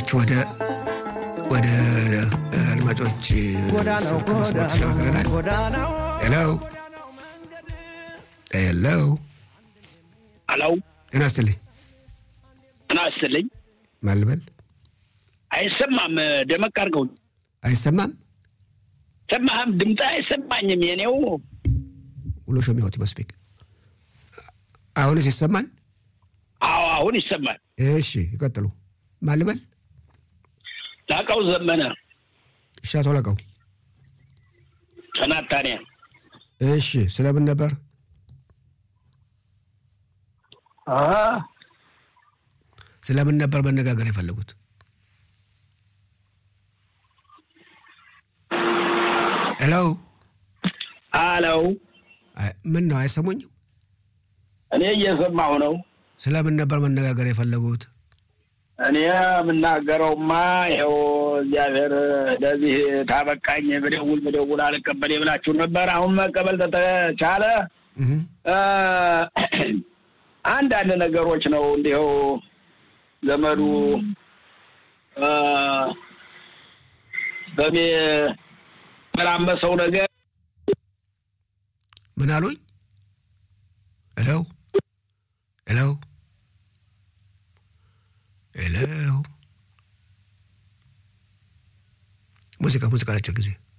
አድማጮች ወደ ወደ አድማጮች ስልክ መስመር ተሸጋግረናል። ሄሎ ሄሎ፣ ሄሎ፣ ጤና ይስጥልኝ። ጤና ይስጥልኝ። ማን ልበል? አይሰማም። ደመቅ አድርገው። አይሰማም። ሰማህም? ድምፅ አይሰማኝም። የኔው ውሎ ሾሚ ሆት መስፔክ አሁንስ ይሰማል? አዎ፣ አሁን ይሰማል። እሺ ይቀጥሉ። ማን ልበል? ላቀው ዘመነ እሺ፣ አቶ ላቀው ከናታንያ። እሺ፣ ስለምን ነበር? ስለምን ነበር መነጋገር የፈለጉት? ሄሎ አለው። ምን ነው አይሰሙኝም? እኔ እየሰማሁ ነው። ስለምን ነበር መነጋገር የፈለጉት? እኔ የምናገረውማ ይኸው እግዚአብሔር ለዚህ ታበቃኝ ብደውል ብደውል አልቀበል ብላችሁ ነበር። አሁን መቀበል ተቻለ። አንዳንድ ነገሮች ነው እንዲሁ ዘመዱ በሚመላመሰው ነገር ምን አሉኝ? ሄሎ ሄሎ ሄሎ ሙዚቃ ሙዚቃ አጭር ጊዜ